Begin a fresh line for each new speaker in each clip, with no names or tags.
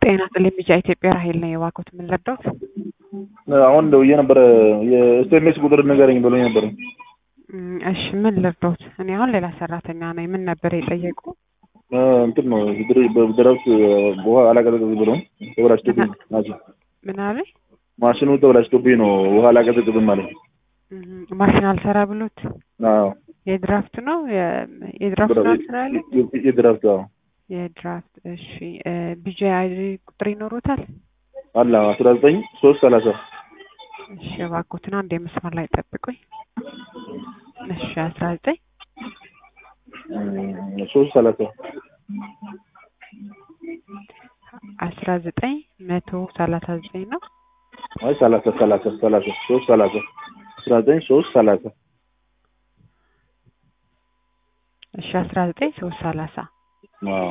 ጤና ይስጥልኝ ልጅ ኢትዮጵያ ራሄል ነኝ። የባኮት ምን ልርዳዎት?
አሁን ደውዬ ነበረ የኤስኤምኤስ ቁጥር ንገረኝ ብሎኝ ነበር።
እም፣ እሺ ምን ልርዳዎት? እኔ አሁን ሌላ ሰራተኛ ነኝ። ምን ነበር የጠየቁ?
እ፣ እንትን ነው ድረስ ውሃ አላቀዘቅዝ ብሎ ተበላሽቶብኝ ማሽን
ምን አለኝ?
ማሽኑ ተበላሽቶብኝ ነው ውሃ አላቀዘቅዝም ማለት ነው።
እም፣ ማሽን አልሰራ ብሎት
አዎ
የድራፍት ነው የ- የድራፍት ነው አልሰራ ያለ
የድራፍት አዎ
የድራፍት እሺ። ቢጂ አይዲ ቁጥር ይኖሩታል?
አለ አስራ ዘጠኝ ሶስት ሰላሳ
እሺ እባክዎትን አንድ የመስመር ላይ ጠብቁኝ። እሺ አስራ ዘጠኝ
ሶስት ሰላሳ
አስራ ዘጠኝ መቶ ሰላሳ ዘጠኝ ነው።
አይ ሰላሳ ሰላሳ ሰላሳ ሶስት ሰላሳ አስራ ዘጠኝ ሶስት ሰላሳ
እሺ አስራ ዘጠኝ ሶስት ሰላሳ
አዎ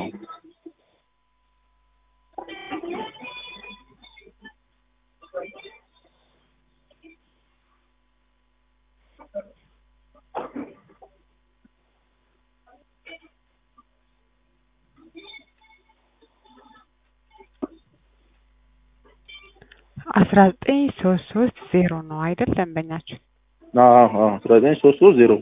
አስራ ዘጠኝ ሶስት ሶስት ዜሮ ነው አይደል? ደንበኛችን
አዎ አዎ አስራ ዘጠኝ ሶስት ሶስት ዜሮ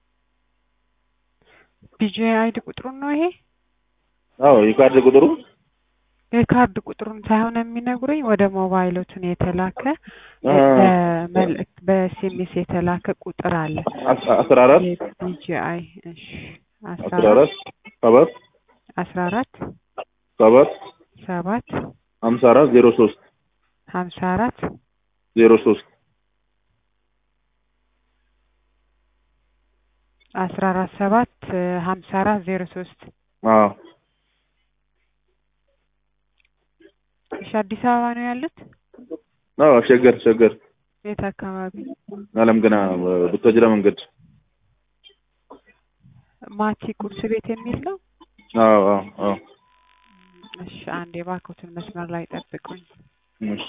ቢጂ አይዲ ቁጥሩን ነው ይሄ
አዎ የካርድ ቁጥሩ
የካርድ ቁጥሩን ሳይሆን የሚነግሩኝ ወደ ሞባይሎቱን የተላከ
አ-
በመልእክት በኤስኤምኤስ የተላከ ቁጥር አለ።
አስ- አስራ አራት
የቢጂአይ እሺ አስራ
አስራ አራት ሰባት
አስራ አራት
ሰባት
ሰባት
ሀምሳ አራት ዜሮ ሶስት
ሀምሳ አራት
ዜሮ ሶስት
አስራ አራት ሰባት ሀምሳ አራት ዜሮ ሶስት
አዎ
እሺ አዲስ አበባ ነው ያሉት?
አዎ ሸገር ሸገር
የት አካባቢ?
አለም ገና ቡታጅራ መንገድ
ማቲ ቁርስ ቤት የሚል ነው።
አዎ አዎ አዎ
እሺ አንድ የባኮትን መስመር ላይ ጠብቁኝ።
እሺ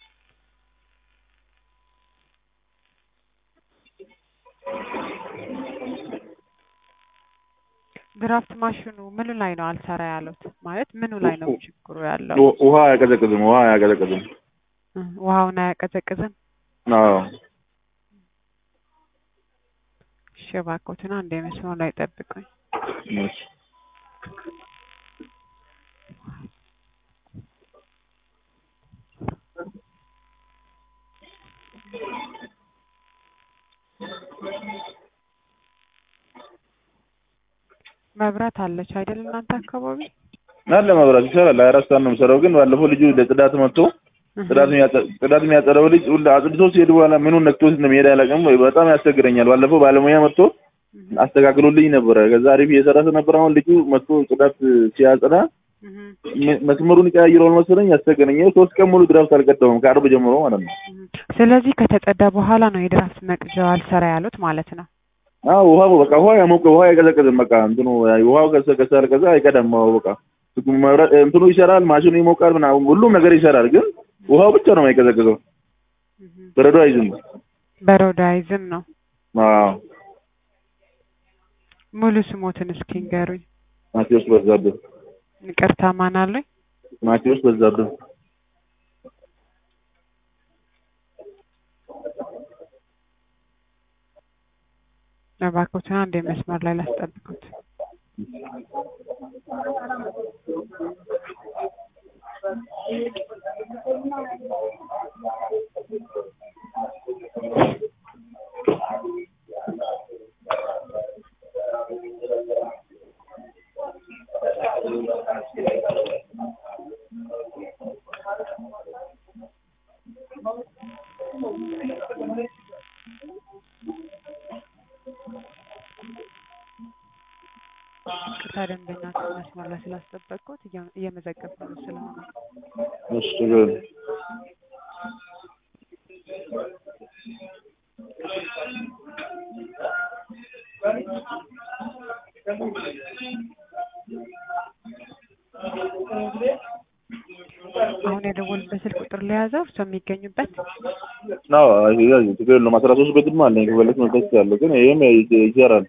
ድራፍት ማሽኑ ምኑ ላይ ነው አልሰራ ያሉት? ማለት ምኑ ላይ ነው ችግሩ ያለው?
ው- ውሃ አያቀዘቅዝም ውሃ አያቀዘቅዝም
እ፣ ውሃውን አያቀዘቅዝም።
አዎ
እሺ የባኮትን አንድ የመስመር ላይ ጠብቁኝ።
እሺ
መብራት አለች አይደል እናንተ አካባቢ?
አለ መብራት ይሰራል ሀያ አራት ሰዓት ነው የሚሰራው ግን ባለፈው ልጁ ለጽዳት መጥቶ ጽዳት የሚያጸ- ጽዳት የሚያጸዳው ልጅ ሁሉ አጽድቶ ሲሄድ በኋላ ምኑን ነክቶት እንደሚሄድ አላውቅም በጣም ያስቸግረኛል ባለፈው ባለሙያ መጥቶ አስተካክሎልኝ ነበረ ከዛ አሪፍ እየሰራ ነበር አሁን ልጁ መጥቶ ጽዳት ሲያጸዳ
እህ፣
ም- መስመሩን ይቀያይረዋል መሰለኝ ያስቸገረኝ ይኸው ሶስት ቀን ሙሉ ድራፍት አልቀዳውም ከአርብ ጀምሮ ማለት ነው
እህ። ስለዚህ ከተጸዳ በኋላ ነው የድራፍት መቅጃው አልሰራ ያሉት ማለት ነው።
አዎ ውሃው በቃ ውሃ ያሞቀ ውሃ አይቀዘቅዝም በቃ እንትኑ ውሃው ከሰ- ከሰረቀዘ አይቀዳም ውሃው በቃ መብራት እንትኑ ይሰራል ማሽኑ ይሞቃል ምናምን ሁሉም ነገር ይሰራል ግን ውሃው ብቻ ነው የማይቀዘቅዘው
እህ።
በረዶ አይዝም
በሮዳይዝም ነው።
አዎ
ሙሉ ስሞትን እስኪ ንገሩኝ።
ማቴዎስ በዛብህ
ይቅርታ ማን አሉኝ?
ማቴዎስ በዛብህ
እባክዎትን አንድ የመስመር ላይ ላስጠብቁት። ቅርታ ደንበኛችን መስመር ላይ ስላስጠበቅኩት እየ- እየመዘገብኩ ነው ስለሆነ
እሺ ችግር የለም።
አሁን የደወሉበት ስልክ ቁጥር ለያዘው እርሶ የሚገኙበት
አዎ ያዝ ችግር የለውም አስራ ሶስት ቤትም አለኝ ከፈለክ መግዛት ትችላለህ ግን ይሄም ይ- ይሰራል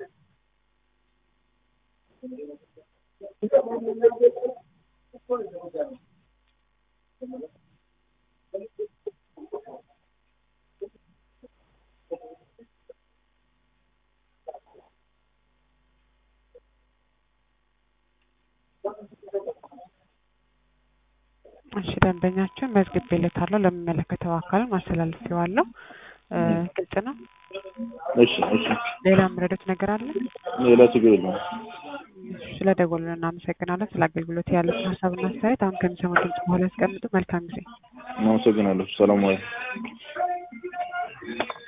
እሺ ደንበኛችን መዝግቤለታለሁ ለሚመለከተው አካል ማስተላለፊዋለሁ። እ ግልጽ ነው።
እሺ እሺ
ሌላ የምረዱት ነገር አለ?
ሌላ ችግር የለውም።
ስለ ደወሉልን እናመሰግናለን። ስለ አገልግሎት ያለውን ሀሳብና አስተያየት አሁን ከሚሰሙት ድምጽ በኋላ ያስቀምጡ። መልካም ጊዜ።
አመሰግናለሁ። ሰላም ዋይ